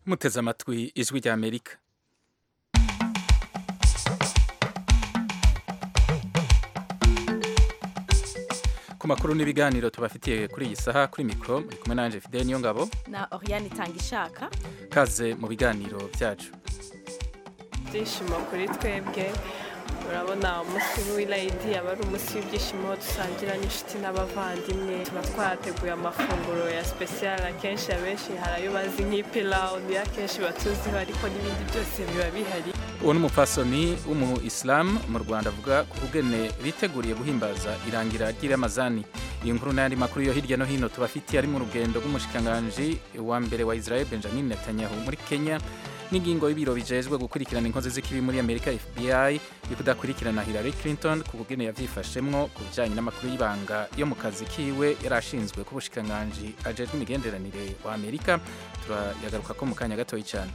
muteze amatwi ijwi rya amerika ku makuru n'ibiganiro tubafitiye kuri iyi saha kuri mikoro muri kumwe nanje fidele niyo ngabo na Oriane itanga ishaka kaze mu biganiro byacu ibyishimo kuri twebwe urabona umunsi w'irayidi aba ari umunsi w'ibyishimo dusangira n'inshuti n'abavandimwe tuba twateguye amafunguro ya sipesiyare akenshi abenshi hari ayo bazi nk'ipilawu niyo akenshi batuziho ariko n'ibindi byose biba bihari uwo ni umupfasoni w'umu isilamu mu rwanda avuga ku bugene biteguriye guhimbaza irangira ry'iramazani iyi nkuru n'ayandi makuru yo hirya no hino tubafitiye ari mu rugendo rw'umushikiranganji wa mbere wa israel benjamin netanyahu muri kenya n'ingingo y'ibiro bijejwe gukurikirana inkozi z'ikibi muri amerika fbi yo kudakurikirana hillary clinton ku bugene yavyifashemwo ku bijanye n'amakuru y'ibanga yo mu kazi kiwe yari ashinzwe ku bushikiranganji ajejwe imigenderanire wa amerika turayagaruka ko mu kanya gatoyi cyane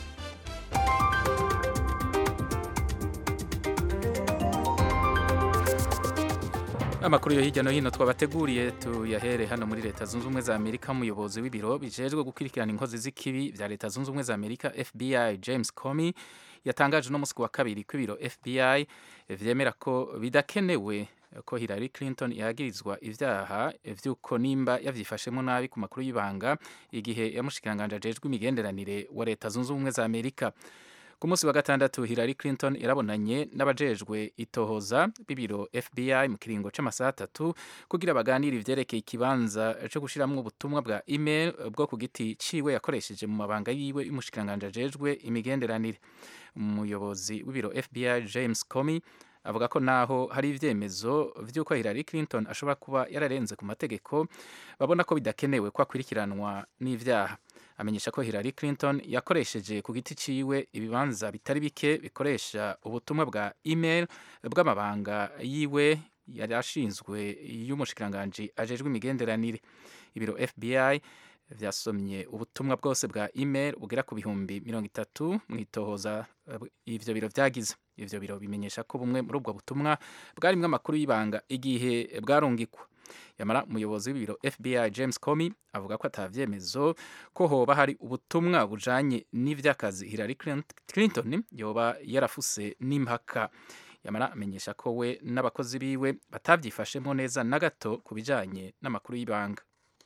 amakuru yo hirya no hino twabateguriye tuyahere hano muri leta zunze ubumwe za amerika umuyobozi w'ibiro bijejwe gukurikirana inkozi z'ikibi bya leta zunze ubumwe za amerika fbi james comey yatangaje uno munsi wa kabiri ko ibiro fbi vyemera ko bidakenewe ko hillary clinton yagirizwa ivyaha vy'uko nimba yavyifashemo nabi ku makuru y'ibanga igihe yamushikiranganje ajejwe imigenderanire wa leta zunze ubumwe za amerika ku munsi wa gatandatu Hillary Clinton yarabonanye n'abajejwe itohoza b'ibiro FBI mu kiringo c'amasaha atatu kugira baganire ivyerekeye ikibanza co gushiramwo ubutumwa bwa email bwo ku giti ciwe yakoresheje mu mabanga yiwe y'umushikiranganje ajejwe imigenderanire umuyobozi w'ibiro FBI James Comey avuga ko naho hari ivyemezo vy'uko Hillary Clinton ashobora kuba yararenze ku mategeko babona ko bidakenewe ko akurikiranwa n'ivyaha amenyesha ko Hillary Clinton yakoresheje ku giti ciwe ibibanza bitari bike bikoresha ubutumwa bwa email bw'amabanga yiwe yari ashinzwe y'umushikiranganji ajejwe imigenderanire ibiro FBI vyasomye ubutumwa bwose bwa email bugera ku bihumbi mirongo itatu mu itohoza ivyo biro vyagize ivyo biro bimenyesha ko bumwe muri ubwo butumwa bwarimwo amakuru y'ibanga igihe bwarungikwa yamara umuyobozi w'ibiro FBI James Comey avuga ko atavyemezo ko hoba hari ubutumwa bujanye n'ivy'akazi Hillary Clinton yoba yarafuse n'impaka yamara amenyesha ko we n'abakozi biwe batavyifashemwo neza na gato ku bijanye n'amakuru y'ibanga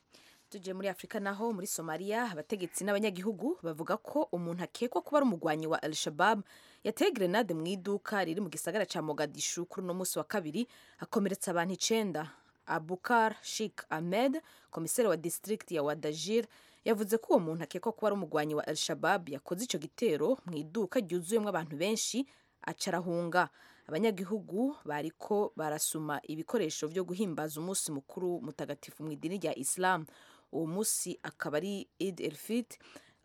tuje muri afurika naho muri somaliya abategetsi n'abanyagihugu bavuga ko umuntu akekwa kuba ari umugwanyi wa al shabab yateye grenade mu iduka riri mu gisagara ca mogadishu kuri uno munsi wa kabiri akomeretsa abantu icenda abukar shik ahmed komiseri wa district ya wadajir yavuze ko uwo muntu akekwa kuba ari umugwanyi wa al shabab yakoze ico gitero mu iduka ryuzuyemwo abantu benshi aca arahunga abanyagihugu bariko barasuma ibikoresho vyo guhimbaza umunsi mukuru mutagatifu mu idini rya islam uwo munsi akaba ari id el fit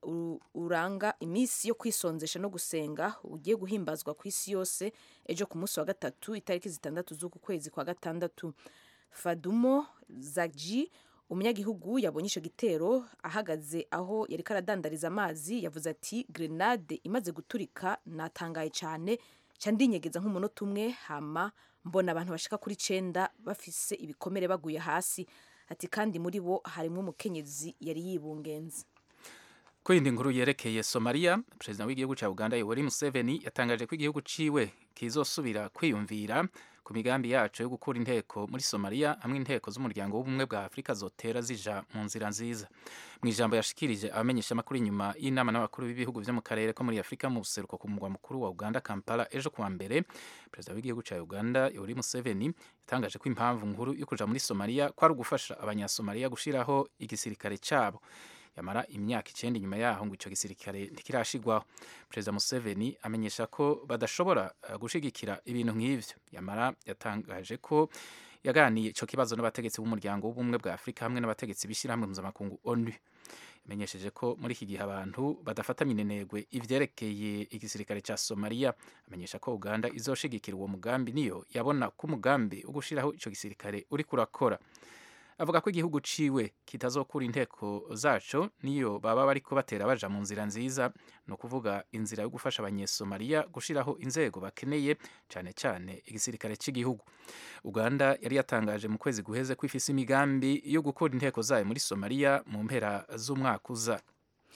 uranga iminsi yo kwisonzesha no gusenga ugiye guhimbazwa ku isi yose ejo ku munsi wa gatatu itariki zitandatu z'uku kwezi kwa gatandatu fadumo zagji umunyagihugu yabonye ico gitero ahagaze aho yariko aradandariza amazi yavuze ati grenade imaze guturika natangaye cane ca ndinyegeza nk'umunota umwe hama mbona abantu bashika kuri cenda bafise ibikomere baguye hasi ati kandi muri bo harimwo umukenyezi yari yibungenze ku yindi nkuru yerekeye somaliya perezida w'igihugu ca uganda yoweri museveni yatangaje ko igihugu ciwe kizosubira kwiyumvira ku migambi yacu yo gukura inteko muri somaliya hamwe inteko z'umuryango w'ubumwe bwa afurika zotera zija mu nzira nziza mu ijambo yashikirije abamenyesha amakuru inyuma y'inama n'abakuru b'ibihugu vyo mu karere ko muri afurika mu buseruko ku mugwa mukuru wa uganda kampala ejo kuwa mbere perezida w'igihugu ca uganda yoweri museveni yatangaje ko impamvu nkuru yo kuja muri somaliya kwari ugufasha abanyasomaliya gushiraho igisirikare cabo yamara imyaka icenda inyuma yaho ngo ico gisirikare ntikirashigwaho perezida museveni amenyesha ko badashobora gushigikira ibintu nk'ivyo yamara yatangaje ko yaganiye ico kibazo n'abategetsi b'umuryango w'ubumwe bwa afurika hamwe n'abategetsi b'ishirahamwe mpuzamakungu onu yamenyesheje ko muri iki gihe abantu badafata minenegwe ivyerekeye igisirikare ca somaliya amenyesha ko uganda izoshigikira uwo mugambi niyo yabona ko umugambi wo gushiraho ico gisirikare uriko urakora avuga ko igihugu ciwe kitazokura inteko zaco niyo baba bariko batera baja mu nzira nziza ni ukuvuga inzira yo gufasha abanyesomaliya gushiraho inzego bakeneye cane cane igisirikare c'igihugu uganda yari yatangaje mu kwezi guheze ko ifise imigambi yo gukura inteko zayo muri somaliya mu mpera z'umwaka uza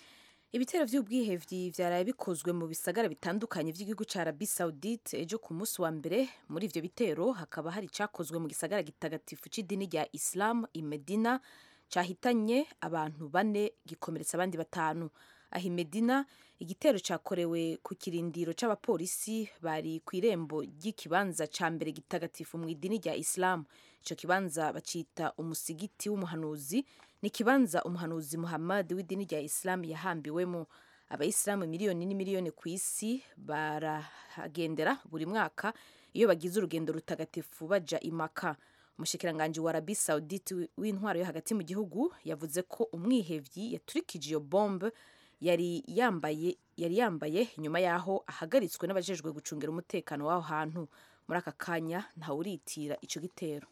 ibitero vy'ubwihevyi vyaraye bikozwe mu bisagara bitandukanye vy'igihugu ca Arabie Saoudite ejo ku munsi wa mbere muri ivyo bitero hakaba hari icakozwe mu gisagara gitagatifu c'idini rya Islam i Medina cahitanye abantu bane gikomeretsa abandi batanu aho i Medina igitero cakorewe ku kirindiro c'abapolisi bari ku irembo ry'ikibanza ca mbere gitagatifu mu idini rya Islam ico kibanza bacita umusigiti w'umuhanuzi ni ikibanza umuhanuzi Muhammad w'idini rya Islam yahambiwemo abayisilamu miliyoni n'imiliyoni ku isi barahagendera buri mwaka iyo bagize urugendo rutagatifu baja imaka umushikiranganji wa Arabie Saoudite w'intwaro yo hagati mu gihugu yavuze ko umwihevyi yaturikije iyo bombe yari yambaye yari yambaye inyuma yaho ahagaritswe n'abajejwe gucungira umutekano w'aho hantu muri aka kanya ntawuritira ico gitero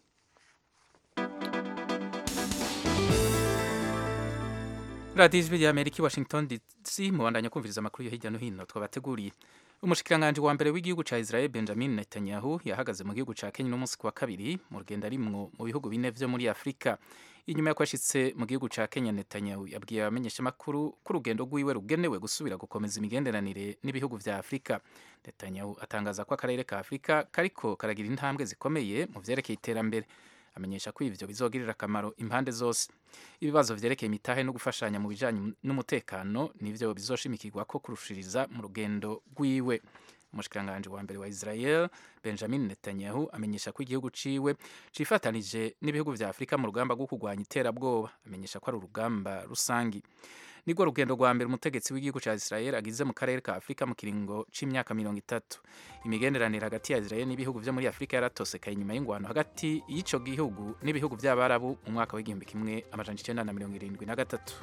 radiyo ijwi rya amerika i washington dc mubandanya kumviriza amakuru yo hirya no hino twabateguriye umushikiranganji wa mbere w'igihugu ca israel benjamin netanyahu yahagaze mu gihugu ca kenya n'umunsi ku wa kabiri mu rugendo arimwo mu bihugu bine vyo muri afurika inyuma y'uko ashitse mu gihugu ca kenya netanyahu yabwiye abamenyeshamakuru ko urugendo rwiwe rugenewe gusubira gukomeza imigenderanire n'ibihugu vya afurika netanyahu atangaza ko akarere ka afurika kariko karagira intambwe zikomeye mu vyerekeye iterambere amenyesha ko ivyo bizogirira akamaro impande zose ibibazo vyerekeye imitahe no gufashanya mu bijanye n'umutekano nivyo bizoshimikirwa ko kurushiriza mu rugendo rwiwe umushikiranganji wa mbere wa Israel Benjamin Netanyahu amenyesha ko igihugu ciwe cifatanije n'ibihugu vya Afurika mu rugamba rwo kurwanya iterabwoba amenyesha ko ari urugamba rusangi nirwo rugendo rwa mbere umutegetsi w'igihugu cya Israel agize mu karere ka Afurika mu kiringo c'imyaka mirongo itatu imigenderanire hagati ya Israel n'ibihugu vyo muri Afurika yaratosekaye inyuma y'ingwano hagati y'ico gihugu n'ibihugu vy'abarabu mu mwaka w'igihumbi kimwe amajana icenda na mirongo irindwi na gatatu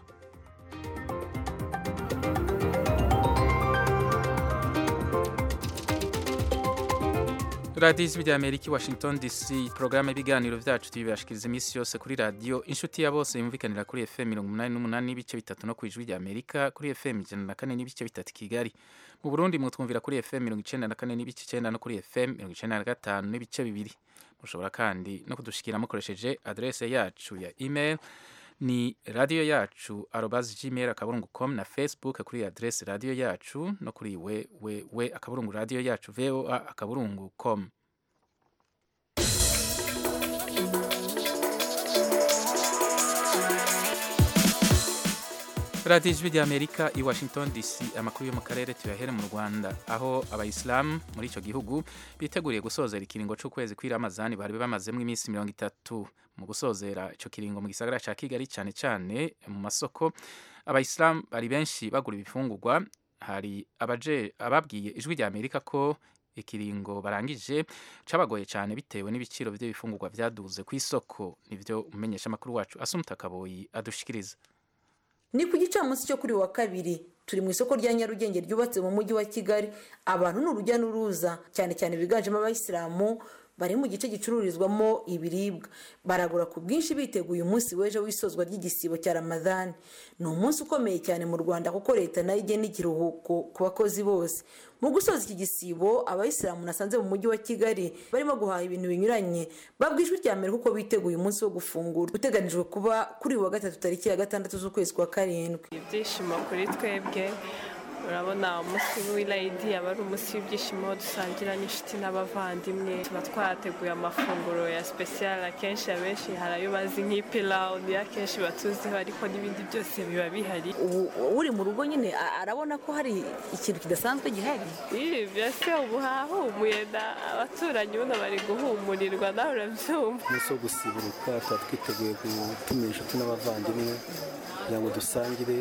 radiyo ijwi rya amerika i washington dc porogaramu y'ibiganiro byacu tubibashikiriza iminsi yose kuri radiyo inshuti ya bose yumvikanira kuri fm mirongo umunani n'umunani n'ibice bitatu no ku ijwi rya amerika kuri fm ijana na kane n'ibice bitatu kigali mu burundi mwutwumvira kuri fm mirongo icenda na kane n'ibice icenda no kuri fm mirongo icenda na gatanu n'ibice bibiri mushobora kandi no kudushikira mukoresheje adrese yacu ya email ni radiyo yacu arobazi gmail akaburungu com na facebook kuri adrese radiyo yacu no kuri we we we akaburungu radiyo yacu voa akaburungu com radiyo ijwi rya amerika i washington dc amakuru yo mu karere tuyahere mu rwanda aho abayisilamu muri icyo gihugu biteguriye gusozera ikiringo cy'ukwezi kw'iramazani bari bamazemo iminsi mirongo itatu mu gusozera icyo kiringo mu gisagara cya kigali cyane cyane mu masoko abayisilamu bari benshi bagura ibifungurwa hari abaje ababwiye ijwi rya amerika ko ikiringo barangije cabagoye cyane bitewe n'ibiciro by'ibifungurwa byaduze ku isoko nivyo umumenyesha amakuru wacu asumuta kaboyi adushikiriza ni ku gicamunsi cyo kuri wa kabiri turi mu isoko rya nyarugenge ryubatse mu mujyi wa kigali abantu ni urujya n'uruza cyane cyane biganjemo abayisilamu bari mu gice gicururizwamo ibiribwa baragura ku bwinshi biteguye umunsi w'ejo w'isozwa ry'igisibo cya ramadani ni umunsi ukomeye cyane mu rwanda kuko leta nayo igena ikiruhuko ku bakozi bose mu gusoza iki gisibo abayisilamu nasanze mu mujyi wa kigali barimo guhaha ibintu binyuranye babwa ijwi rya mbere kuko biteguye umunsi wo gufungura uteganijwe kuba kuri uyu wa gatatu tariki ya gatandatu z'ukwezi kwa karindwi ibyishimo kuri twebwe urabona umunsi w'irayidi aba ari umunsi w'ibyishimo dusangira n'inshuti n'abavandimwe tuba twateguye amafunguro ya sipesiyare akenshi abenshi hari ayo bazi nk'ipilawu niyo akenshi batuziho ariko n'ibindi byose biba bihari ubu uri mu rugo nyine arabona ko hari ikintu kidasanzwe gihari ibi byose ubu hahumuye abaturanyi ubundi bari guhumurirwa nawe urabyumva umunsi wo gusiburuka tuba twiteguye gutumira inshuti n'abavandimwe kugira ngo dusangire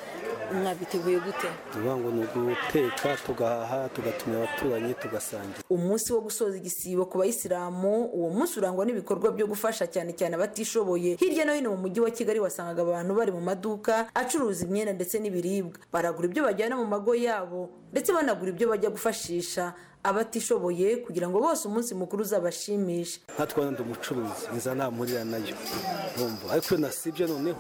mwabiteguye gute tuvuga ngo ni uguteka tugahaha tugatumira abaturanyi tugasangira umunsi wo gusoza igisibo ku bayisilamu uwo munsi urangwa n'ibikorwa byo gufasha cyane cyane abatishoboye hirya no hino mu mujyi wa kigali wasangaga abantu bari mu maduka acuruza imyenda ndetse n'ibiribwa baragura ibyo bajyana mu mago yabo ndetse banagura ibyo bajya gufashisha abatishoboye kugira ngo bose umunsi mukuru uzabashimishe nkatwe ndi umucuruzi nza namurira nayo bumva ariko iyo nasibye noneho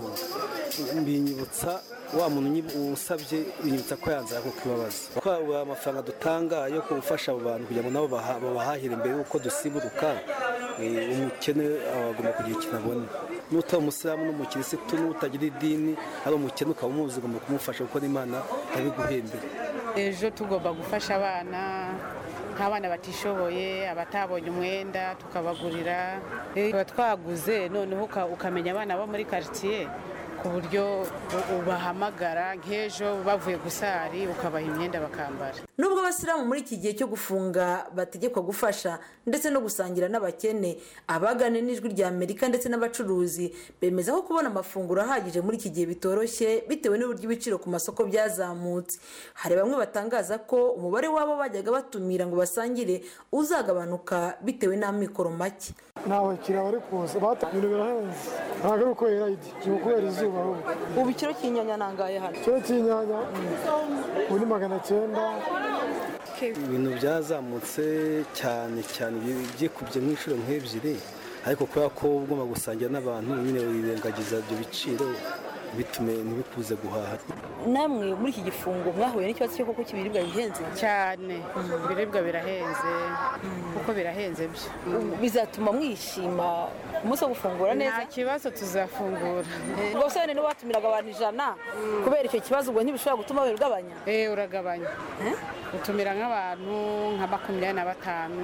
mbinyibutsa wa muntu usabye binyibutsa ko yanze ako kibabaza ko amafaranga dutanga yo gufasha abo bantu kugira ngo nabo babahahire mbere y'uko dusiburuka umukene agomba kugira ikintu abona n'utari umusilamu n'umukirisitu n'utagira idini ari umukene ukaba umuzi ugomba kumufasha kuko n'imana yabiguhembera ejo tugomba gufasha abana nk'abana batishoboye abatabonye umwenda tukabagurira tuba twaguze noneho ukamenya abana bo muri karitsiye ku buryo ubahamagara nk'ejo bavuye gusari ukabaha imyenda bakambara nubwo abasilamu muri iki gihe cyo gufunga bategekwa gufasha ndetse no gusangira n'abakene abagane n'ijwi rya amerika ndetse n'abacuruzi bemeza ko kubona amafunguro ahagije muri iki gihe bitoroshye bitewe n'uburyo ibiciro ku masoko byazamutse hari bamwe batangaza ko umubare w'abo bajyaga batumira ngo basangire uzagabanuka bitewe n'amikoro make nta bakiriya bari kuza ibintu birahenze ntabwo ari ukubera idi ni ukubera izuba ubu ikiro cy'inyanya nangaye hano ikiro cy'inyanya ubu ni magana cyenda ibintu byazamutse cyane cyane byikubye nk'inshuro nk'ebyiri ariko kubera ko ugomba gusangira n'abantu nyine wirengagiza ibyo biciro bitume ntibikuze guhaha namwe muri iki gifungo mwahuye n'ikibazo cyo kuko ibiribwa bihenze cyane ibiribwa birahenze kuko birahenze byo bizatuma mwishima umunsi wo gufungura neza nta kibazo tuzafungura ubwo se niba watumiraga abantu ijana kubera icyo kibazo ubwo ntibishobora gutuma ugabanya eee uragabanya utumira nk'abantu nka makumyabiri na batanu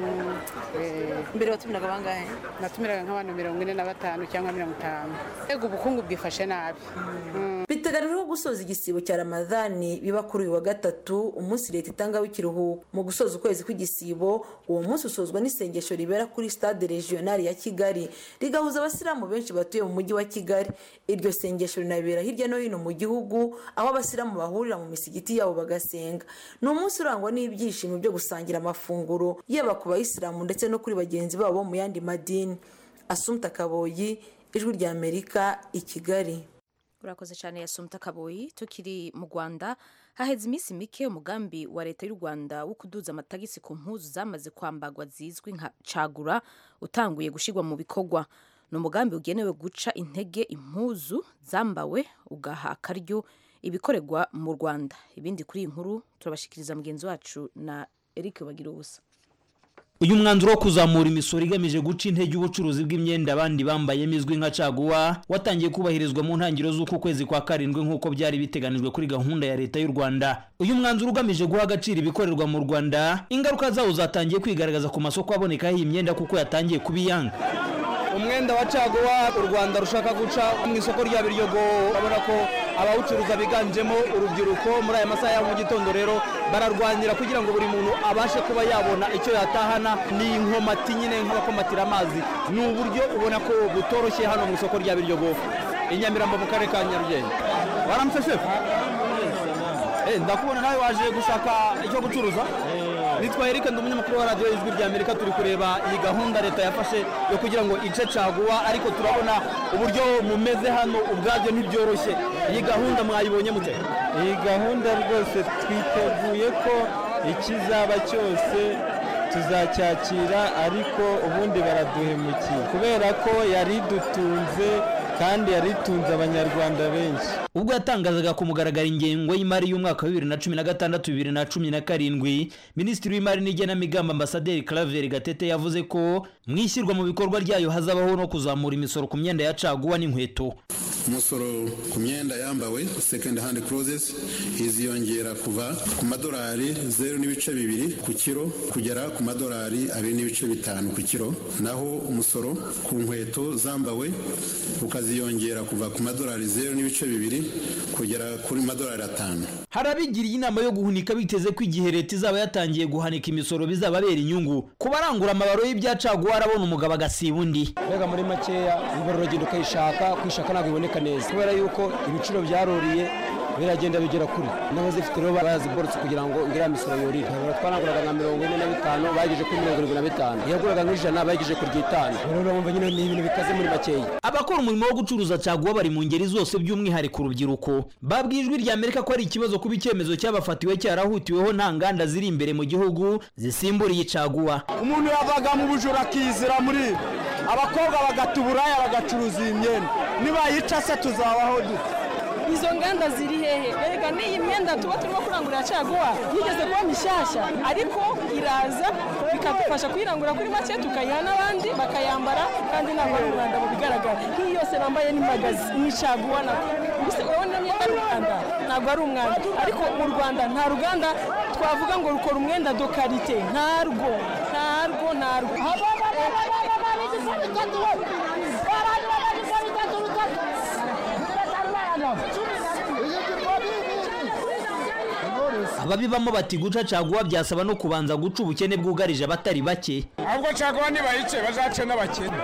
mbere watumiraga bangahe natumiraga nk'abantu mirongo ine na batanu cyangwa mirongo itanu ego ubukungu bwifashe nabi biteganijwe gusoza igisibo cya ramadhani biba kuri uyu wa gatatu umunsi leta itangaho ikiruhuko mu gusoza ukwezi kw'igisibo uwo munsi usozwa n'isengesho ribera kuri stade regionali ya kigali rigahuza abasilamu benshi batuye mu mujyi wa kigali iryo sengesho rinabera hirya no hino mu gihugu aho abasilamu bahurira mu misigiti yabo bagasenga ni umunsi urangwa n'ibyishimo byo gusangira amafunguro yaba ku bayisilamu ndetse no kuri bagenzi babo mu yandi madini asumta kaboyi ijwi rya amerika i kigali urakoze cyane yasumta kaboyi tukiri mu rwanda haheze iminsi mike umugambi wa leta y'u rwanda wo kuduza amatagisi ku mpuzu zamaze kwambagwa zizwi nka cagura utanguye gushyirwa mu bikorwa ni umugambi ugenewe guca intege impuzu zambawe ugaha akaryo ibikorerwa mu rwanda ibindi kuri iyi nkuru turabashikiriza mugenzi wacu na eric bagira ubusa uyu mwanzuro wo kuzamura imisoro igamije guca intege ubucuruzi bw'imyenda abandi bambayemo izwi nka caguwa watangiye kubahirizwa mu ntangiriro z'uku kwezi kwa karindwi nk'uko byari biteganijwe kuri gahunda ya leta y'u rwanda uyu mwanzuro ugamije guha agaciro ibikorerwa mu rwanda ingaruka zawo zatangiye kwigaragaza ku masoko abonekaho iyi myenda kuko yatangiye kubiyanga umwenda wa caguwa u rwanda rushaka guca mu isoko rya biryogo urabona ko abawucuruza biganjemo urubyiruko muri aya masaha ya mu gitondo rero bararwanira kugira ngo buri muntu abashe kuba yabona icyo yatahana ni inkomati nyine nk'abakomatira amazi ni uburyo ubona ko butoroshye hano mu isoko rya biryogo i nyamirambo mu karere ka nyarugenge waramutse shefu ndakubona nawe waje gushaka icyo gucuruza nitwa Eric ndi umunyamakuru wa radiyo y'ijwi rya amerika turi kureba iyi gahunda leta yafashe yo kugira ngo ice caguwa ariko turabona uburyo mumeze hano ubwabyo ntibyoroshye iyi gahunda mwayibonye mute iyi gahunda rwose twiteguye ko ikizaba cyose tuzacyakira ariko ubundi baraduhemukiye kubera ko yari idutunze kandi yari itunze abanyarwanda benshi ubwo yatangazaga ku mugaragaro ingengo y'imari y'umwaka wa bibiri na cumi na gatandatu bibiri na cumi na karindwi minisitiri w'imari n'igenamigambi ambasaderi claver gatete yavuze ko mu ishyirwa mu bikorwa ryayo hazabaho no kuzamura imisoro ku myenda ya caguwa n'inkweto umusoro ku myenda yambawe second hand clothes iziyongera kuva ku madolari zeru n'ibice bibiri ku kiro kugera ku madolari abiri n'ibice bitanu ku kiro naho umusoro ku nkweto zambawe ukaziyongera kuva ku madolari zeru n'ibice bibiri kugera kuri madolari atanu hari abigiriye inama yo guhunika biteze ko igihe leta izaba yatangiye guhanika imisoro bizababera inyungu ku barangura amabaro y'ibyacaguwa arabona umugabo agasiba undi mbega muri makeya ibaro uragenda ukayishaka kwishaka ntabwo iboneka neza kubera yuko ibiciro byaruriye biragenda bigera kuri n'abazifite rero baraziborotse kugira ngo iriya misoro yurire twaranguraga nka mirongo ine na bitanu bayigeje kuri mirongo irindwi na bitanu iyaguraga nk'ijana bayigeje ku ry'itanu rero urumva nyine ni ibintu bikaze muri makeya abakora umurimo wo gucuruza caguwa bari mu ngeri zose by'umwihariko urubyiruko babwiye ijwi rya amerika ko ari ikibazo kuba icyemezo cyabafatiwe cyarahutiweho nta nganda ziri imbere mu gihugu zisimburiye caguwa umuntu yavaga mu bujura akizira muri abakobwa bagata uburaya bagacuruza iyi myenda nibayica se tuzabaho dute izo nganda ziri hehe reka n'iyi myenda tuba turimo kurangurira caguwa yigeze kuba mishyashya ariko iraza bikadufasha kuyirangura kuri make tukayiha n'abandi bakayambara kandi ntabwo ari umwanda mu bigaragara nk'iyi yose bambaye ni magazi ni caguwa nako mbese urabona niyo ari umwanda ntabwo ari umwanda ariko mu rwanda nta ruganda twavuga ngo rukora umwenda do karite ntarwo ntarwo ntarwo ababibamo bati guca caguwa byasaba no kubanza guca ubukene bwugarije abatari bake ahubwo caguwa nibayice bazace n'abakene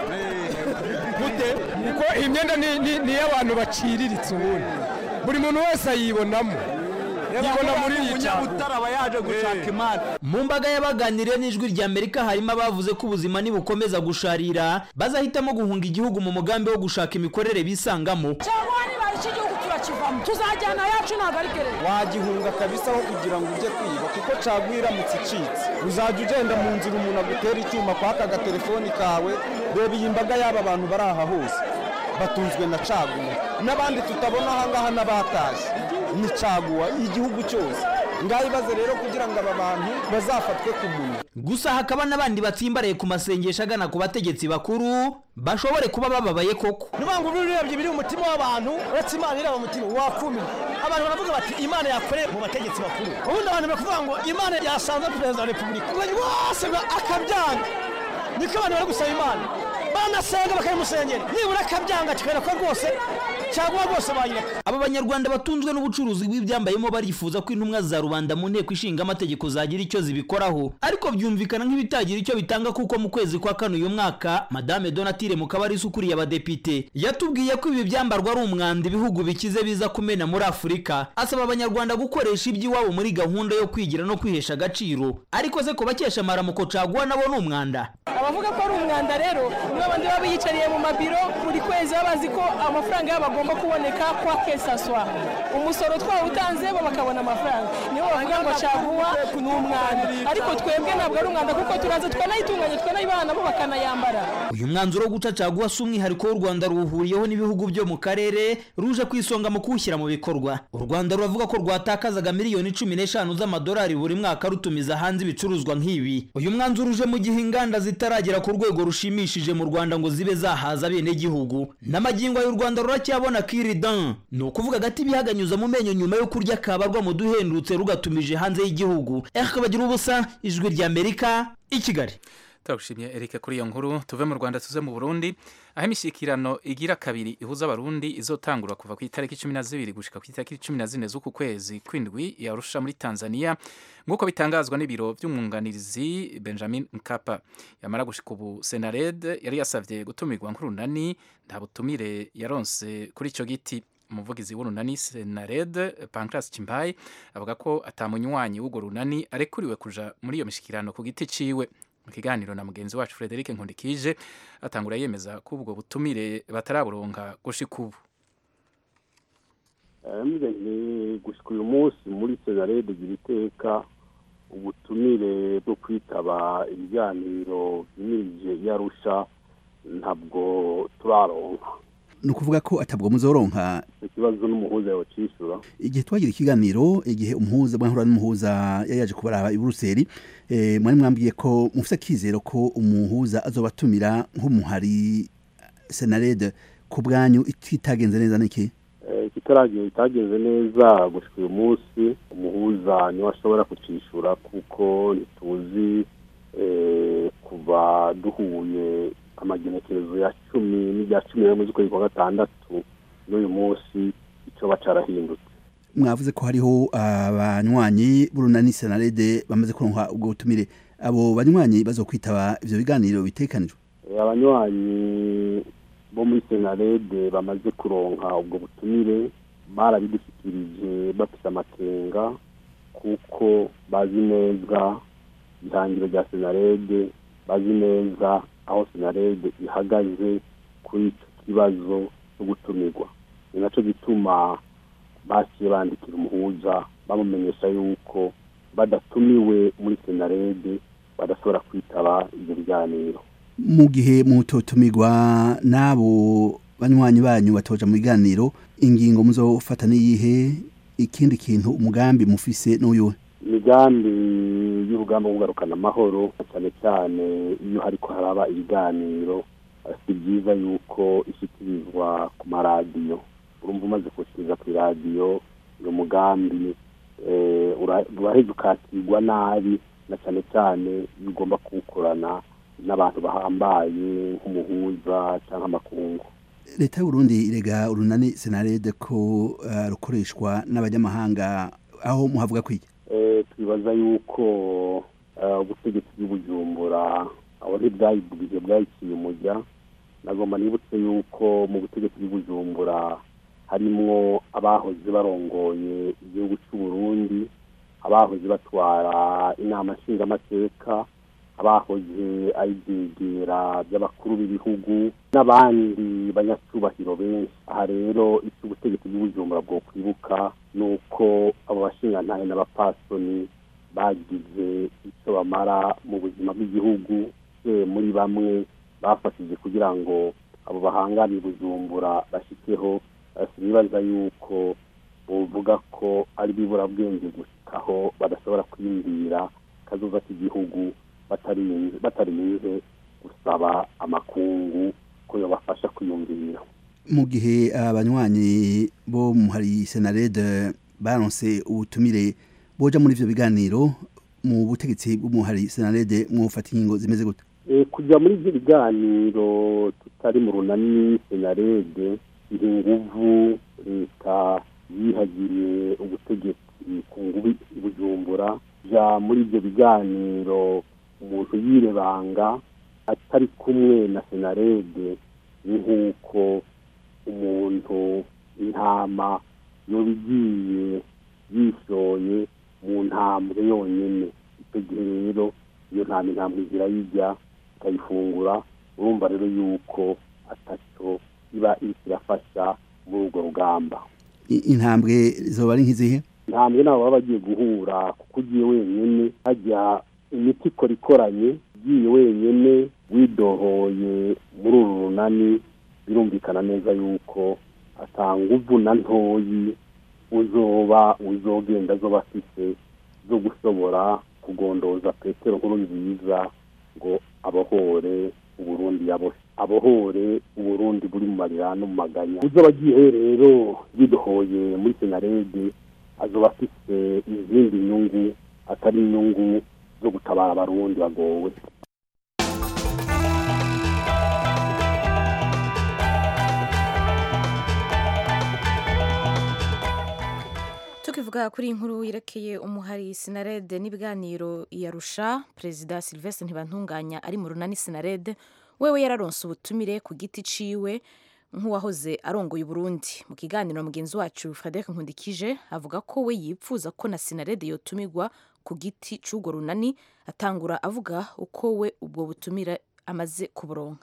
gute kuko iyi myenda ni- ni ni iy'abantu baciriritse ubundi buri muntu wese ayibonamo yibona muri iyi umunyabutare aba yaje gushaka imana mu mbaga y'abaganiriye n'ijwi rya amerika harimo abavuze ko ubuzima nibukomeza gusharira bazahitamo guhunga igihugu mu mugambi wo gushaka imikorere bisangamo caguwa niba iki gihugu turakivamo tuzajyana yacu ntabwo ari gereza wagihunga kabisa aho kugira ngo ujye kwiba kuko caguwa iramutse icitse uzajya ugenda mu nzira umuntu agutera icyuma kwaka agatelefoni kawe reba iyi mbaga y'aba bantu bari aha hose batunzwe na caguwa n'abandi tutabona aha ngaha n'abatashye ni caguwa igihugu cyose ngaho ibaze rero kugira ngo aba bantu bazafatwe ku munwa gusa hakaba n'abandi batsimbaraye ku masengesho agana ku bategetsi bakuru bashobore kuba bababaye koko niba ngo urebye biri mu mutima w'abantu uretse imana ireba mu mutima wakumira abantu baravuga bati imana yakoreye mu bategetsi bakuru ubundi abantu barakuvuga ngo imana yasanze perezida wa repubulika ubwo bose akabyanga niko abantu bari gusaba imana banasenga bakayimusengera nibura akabyanga kikwereka ko rwose cyangwa rwose bayireka aba banyarwanda batunzwe n'ubucuruzi bw'ibyambayemo barifuza ko intumwa za rubanda mu nteko ishinga amategeko zagira icyo zibikoraho ariko byumvikana nk'ibitagira icyo bitanga kuko mu kwezi kwa kane uyu mwaka madame donatire mukabarisa ukuriye abadepite yatubwiye ko ibi byambarwa ari umwanda ibihugu bikize biza kumena muri afurika asaba abanyarwanda gukoresha iby'iwabo muri gahunda yo kwigira no kwihesha agaciro ariko se ko bakesha amaramuko caguwa nabo ni umwanda abavuga ko ari umwanda rero nibo bandi baba biyicariye mu mabiro buri kwezi baba bazi ko amafaranga yabo agomba kuboneka kwa kesaswa umusoro twawutanze bo bakabona amafaranga nibo bavuga ngo caguwa ni umwanda ariko twebwe ntabwo ari umwanda kuko turaza twanayitunganya twanayibana nabo bakanayambara uyu mwanzuro wo guca caguwa si umwihariko w'u rwanda ruwuhuriyeho n'ibihugu byo mu karere ruje ku isonga mu kuwushyira mu bikorwa u rwanda ruravuga ko rwatakazaga miliyoni cumi n'eshanu z'amadolari buri mwaka rutumiza hanze ibicuruzwa nk'ibi uyu mwanzuro uje mu gihe inganda zitaragera ku rwego rushimishije mu rwanda ngo zibe zahaza bene gihugu n'amagingo y'u rwanda ruracyabona kiridan ni ukuvuga agati bihaganyuza mu menyo nyuma yo kurya kabarwa mu duhendutse rugatumije hanze y'igihugu eka bagira ubusa ijwi ry'amerika i kigali turagushimye Eric kuri iyo nkuru tuve mu Rwanda tuze mu Burundi aho imishyikirano igira kabiri ihuza abarundi izotangura kuva ku itariki cumi na zibiri gushika ku itariki cumi na zine z'uku kwezi kw'indwi yarusha muri Tanzania nk'uko bitangazwa n'ibiro by'umwunganizi Benjamin Mkapa yamara gushika ubu Senared yari yasavye gutumirwa nk'urunani nta butumire yaronse kuri ico giti umuvugizi w'urunani Senared Pancras Chimbai avuga ko atamunywanyi w'urwo runani arekuriwe kuja muri iyo mishikirano ku giti ciwe mu kiganiro na mugenzi wacu Frederic Nkundikije atangura yemeza ko ubwo butumire bataraburonka gushika ubu ni gushika uyu munsi muri senarede gira iteka ubutumire bwo kwitaba ibiganiro byimirije yarusha ntabwo turaronka ni ukuvuga ko atabwo muzoronka ikibazo n'umuhuza yawucishura igihe twagira ikiganiro igihe umuhuza mwahura n'umuhuza yari yaje kubaraba i Buruseli eh, mwari mwambwiye ko mufite akizero ko umuhuza azobatumira nk'umuhari senarede ku bwanyu itagenze neza niki kitaragiye itagenze neza gushika uyu munsi umuhuza niwe ashobora kucishura kuko ntituzi eh, kuva duhuye amagenekerezo ya cumi n'irya cumi n'imwe z'ukwezi kwa gatandatu n'uyu munsi icyo bacarahindutse mwavuze ko hariho abanywanyi b'urunani senarede bamaze kuronka ubwo butumire abo banywanyi bazokwitaba ivyo biganiro bitekanijwe Eh, abanywanyi bo muri senarede bamaze kuronka ubwo butumire barabidushyikirije bafite amakenga kuko bazi neza ihangiro rya senarede bazi neza aho senarede ihagaze kuri icyo kibazo cyo gutumirwa ni nacyo gituma baciye bandikira umuhuza bamumenyesha yuko badatumiwe muri senarede badashobora kwitaba ibyo biganiro mu gihe mutotumirwa n'abo banywanyi banyu batoja mu biganiro ingingo muzofata niyihe ikindi kintu umugambi mufise n'uyuhe imigambi y'urugamba rwo kugarukana amahoro cyane cyane iyo hariko haraba ibiganiro eh, si byiza yuko ishyikirizwa ku maradiyo urumva umaze kuwushyikiriza ku iradiyo uyu mugambi eh, ura- uraheza ukakirwa nabi na cyane cyane iyo ugomba kuwukorana n'abantu bahambaye nk'umuhuza cyangwa amakungu leta y'uburundi irega urunani senarede ko eh, rukoreshwa n'abanyamahanga aho muhavuga kwiki Eh, twibaza yuko eh, ubutegetsi bw'ibujumbura aho ntibwayibwije bwayiciye umujya nagomba nibutse yuko mu butegetsi bw'ibujumbura harimwo abahoze barongoye igihugu cy'u Burundi abahoze batwara inama nshingamateka abahoze ari ibyegera by'abakuru b'ibihugu n'abandi banyacubahiro benshi aha rero icyo ubutegetsi bw'ibujumbura bwo kwibuka ni uko abo bashingantahe n'abapasoni bagize icyo bamara mu buzima bw'igihugu se muri bamwe bafashije kugira ngo abo bahangane i bujumbura bashikeho eh, sinibaza yuko buvuga ko ari biburabwenge gushikaho badashobora kwiyumvira kazoza k'igihugu batarinze batarinze gusaba amakungu ko yobafasha kwiyumvira mu gihe abanywanyi bo hari senarede baronse ubutumire boja muri ivyo biganiro mu butegetsi bw'umuhari senarede mwofata ingingo zimeze gute Eh, kujya muri ibyo biganiro tutari mu runani senarede iri nguvu leta yihagiriye ubutegetsi ku ngubi i bujumbura ja muri ibyo biganiro umuntu yirebanga atari kumwe na senarede ni nk'uko umuntu intama yoba igiye yishoye mu ntambwe yonyine icyo gihe rero iyo ntama intambwe zirayijya ikayifungura urumva rero yuko atacyo iba iriko irafasha muri urwo rugamba I- intambwe zoba ari nk'izihe intambwe nabo baba bagiye guhura kuko ugiye wenyine hajya imiti ikora ikoranye ugiye wenyine widohoye muri uru runani birumvikana neza yuko atanga uvu na ntoyi uzoba uzogenda zoba afise zo gushobora kugondoza petero nkuru nziza ngo abohore uburundi yaboshe abohore uburundi buri mu marira no mu maganya uzoba agiye rero yidohoye muri senarede azoba afise izindi nyungu atari inyungu zo gutabara abarundi bagowe tukivuga kuri iyi nkuru yerekeye umuhari sinarede n'ibiganiro yarusha perezida silvestre ntibantunganya ari mu runani sinarede wewe yararonse ubutumire ku giti ciwe nk'uwahoze arongoye uburundi mu kiganiro na mugenzi wacu frederic nkundikije avuga ko we yipfuza ko na sinarede yotumirwa ku giti c'urwo runani atangura avuga uko we ubwo butumire amaze kuburonka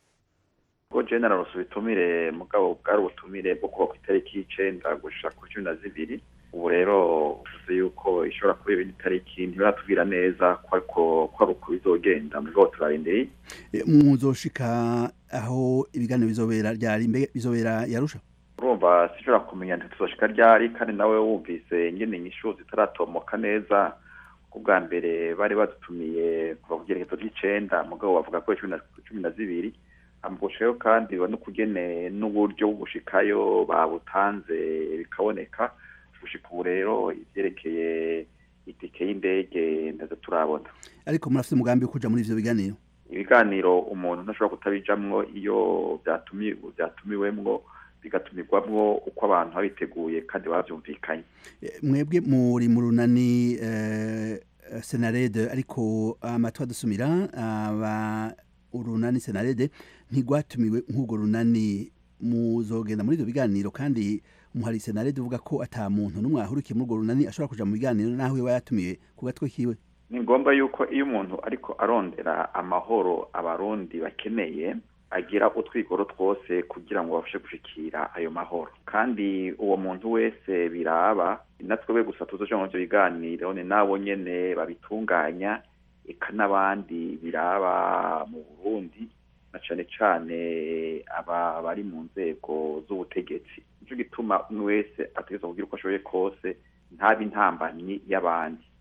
ubwo general ubutumire mugabo bwari ubutumire bwo kuva ku itariki y'icenda gushika ku cumi na zibiri ubu rero bivuze yuko ishobora kuba ibindi tariki ntibaratubwira neza ko ariko ko ari uko bizogenda mugabo turarindiriye E, muzoshika aho ibiganiro bizobera ryari mbe bizobera yarusha urumva sinshobora kumenya ntituzoshika ryari kandi nawe wumvise ingene inyishu zitaratomoka neza ubwa mbere bari badutumiye kuva ku gerekezo ry'icenda mugabo bavuga ko cumi na cumi na zibiri amugushayo kandi no kugene n'uburyo bwo gushikayo babutanze bikaboneka gushika ubu rero ivyerekeye itike y'indege ndaza turabona ariko murafite umugambi wo kuja muri ivyo biganiro ibiganiro umuntu ntashobora kutabijamwo iyo byatumi byatumiwemwo bigatumirwamwo uko abantu babiteguye kandi bavyumvikanye E, mwebwe muri mu runani eh, senarede ariko amatwi adusumira aba urunani senarede ntigwatumiwe nk'urwo runani muzogenda muri ivyo biganiro kandi umuhari senarede uvuga ko ata muntu n'umwe ahurikiye muri urwo runani ashobora kuja mu biganiro naho iwe yatumiwe ku gatwe kiwe ni ngombwa yuko iyo umuntu ariko arondera amahoro abarundi bakeneye agira utwigoro twose kugira ngo babashe gushikira ayo mahoro kandi uwo muntu wese biraba natwe gusa tuzoja muri ivyo biganiro ni nabo nyene babitunganya eka n'abandi biraba mu burundi na cane cane aba bari mu nzego z'ubutegetsi nico gituma umwe wese ategerezwa kugira uko ashoboye kose ntabe intambanyi y'abandi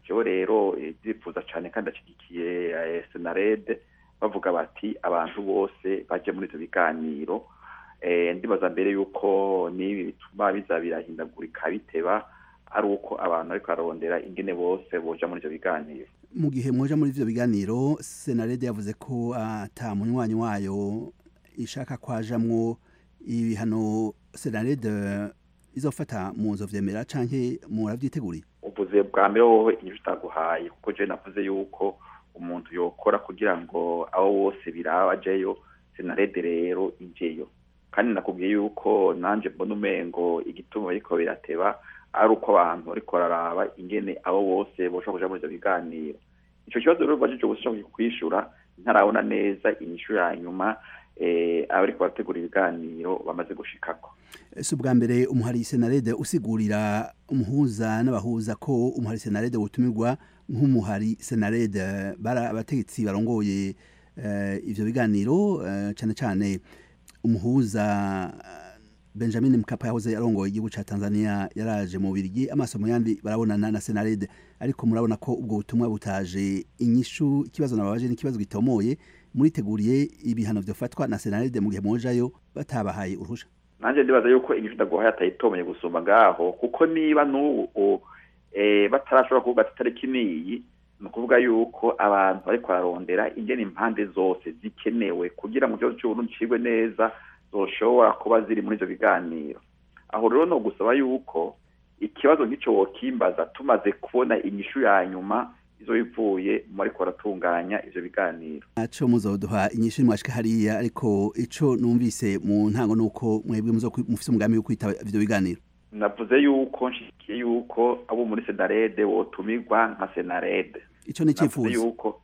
jewe rero ndifuza cyane kandi ashyigikiye senarede bavuga bati abantu bose bajye muri ibyo biganiro ndibaza mbere y'uko n'ibi bituma biza birahindagurika biteba ari uko abantu ariko bararondera ingene bose boja muri ibyo biganiro mu gihe mwoja muri ivyo biganiro senarede yavuze ko ata munywanyi wayo ishaka kwajamwo ibihano senarede izofata muzo vyemera canke muravyiteguriye uvuze bwa mbere wowe inyishu utaguhaye kuko je navuze yuko umuntu yokora kugira ngo abo bose biraba ajeyo senarede rero ijeyo kandi nakubwiye yuko nanje mbona umengo igituma bariko birateba ari uko abantu bariko bararaba ingene abo bose boshobora kuja muri ivyo biganiro ico kibazo rero bajije gusa kwishura ntarabona neza inyishu ya nyuma abariko barategura ibiganiro bamaze gushikako si ubwa mbere umuhari senarede usigurira umuhuza n'abahuza ko umuhari senarede wotumirwa nk'umuhari senarede bari abategetsi barongoye ivyo biganiro cyane cyane umuhuza benjamin mkapa yahoze arongoye igihugu ca tanzania yaraje mu birigi amaso mu yandi barabonana na senarede ariko murabona ko ubwo butumwa butaje inyishu ikibazo nababaje n'ikibazo gitomoye muriteguriye ibihano vyofatwa na senarede mu gihe mwojayo batabahaye uruhusha nanje ndibaza yuko inyishu ndaguhaye atayitomeye gusumba ngaho kuko niba n'ubu batarashobora kuvuga ati itariki niyi ni ukuvuga yuko abantu bariko bararondera ingene impande zose zikenewe kugira ngo ikibazo c'uburundi cigwe neza zoshobora kuba ziri muri ivyo biganiro aho rero no gusaba yuko ikibazo nk'ico wokimbaza tumaze kubona inyishu ya nyuma izo ivuye mu bariko baratunganya ivyo biganiro naco muzoduha inyishu mwashika hariya ariko ico numvise mu ntango nuko mwebwe mufise umugambi wo kwitaba ivyo biganiro navuze yuko nshikiye yuko abo muri senarede wotumirwa nka senarede ico ni icifuzo yuko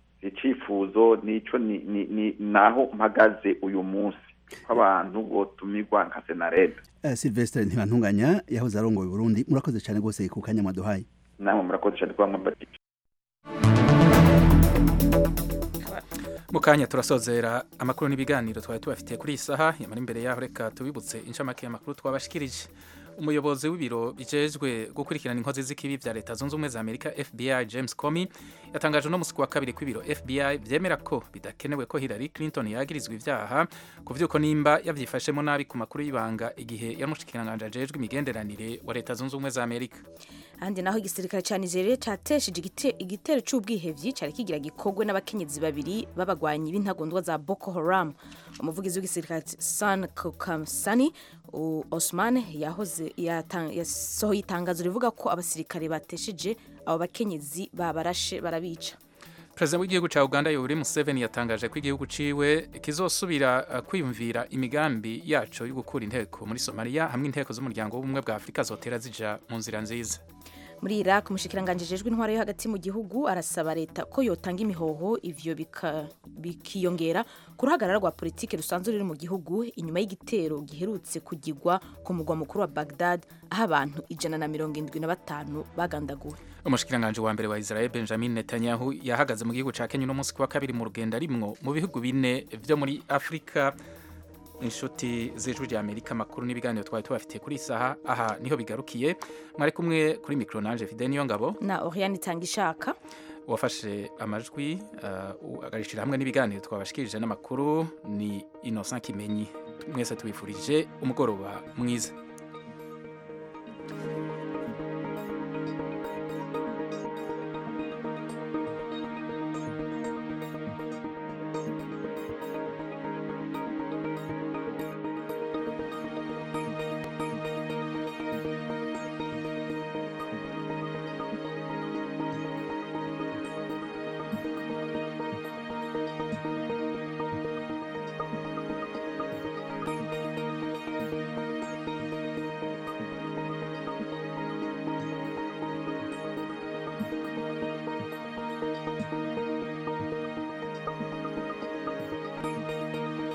icifuzo nico ni, ni, ni naho mpagaze uyu munsi ko abantu botumirwa nka senarede uh, Sylvestre ntibantunganya yahoze arongoye Burundi murakoze cyane gose ku kanya mwaduhaye namwe murakoze cyane kuba mwambajije mu kanya turasozera amakuru n'ibiganiro twari tubafitiye kuri iyi saha yamara imbere yaho reka tubibutse inshamake y'amakuru twabashikirije umuyobozi w'ibiro bijejwe gukurikirana inkozi z'ikibi vya leta zunze ubumwe za amerika fbi james comey yatangaje uno musi wa kabiri ko ibiro fbi vyemera ko bidakenewe ko hillary clinton yagirizwa ivyaha ku vy'uko nimba yavyifashemo nabi ku makuru y'ibanga igihe yamushikiranganje ajejwe imigenderanire wa leta zunze ubumwe za amerika ahandi naho igisirikare ca nigeria catesheje igitero c'ubwihevyi cari kigira gikorwe n'abakenyezi babiri b'abagwanyi b'intagondwa za boko haram umuvugizi w'igisirikare san kokamsani osman yahoze yasohoye itangazo rivuga ko abasirikare batesheje abo bakenyezi babarashe barabica perezida w'igihugu cya uganda yoweri museveni yatangaje ko igihugu ciwe kizosubira kwiyumvira imigambi yaco yo gukura inteko muri somaliya hamwe inteko z'umuryango w'ubumwe bwa afurika zotera zija mu nzira nziza muri iraq umushikiranganji jejwe intwaro yo hagati mu gihugu arasaba leta ko yotanga imihoho ivyo bikiyongera ku ruhagarara rwa politiki rusanzwe ruri mu gihugu inyuma y'igitero giherutse kugigwa ku mugwa mukuru wa bagdad aho abantu ijana na mirongo indwi na batanu bagandaguwe umushikiranganji wa mbere wa israel benjamin netanyahu yahagaze mu gihugu ca kenya uno munsi kuwa kabiri mu rugendo arimwo mu bihugu bine vyo muri afurika inshuti z'ijwi rya amerika amakuru n'ibiganiro twari tubafitiye kuri isaha aha niho bigarukiye mwari kumwe kuri mikoro nanje fide niyo ngabo na oriane itanga ishaka wafashe amajwi uh, agarishira hamwe n'ibiganiro twabashikirije n'amakuru ni innocent kimenyi mwese tubifurije umugoroba mwiza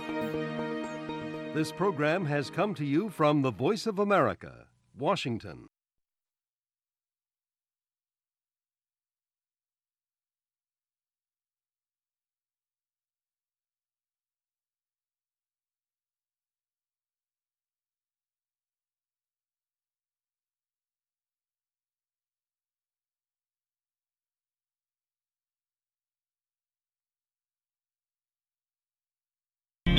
This program has come to you from the Voice of America, Washington.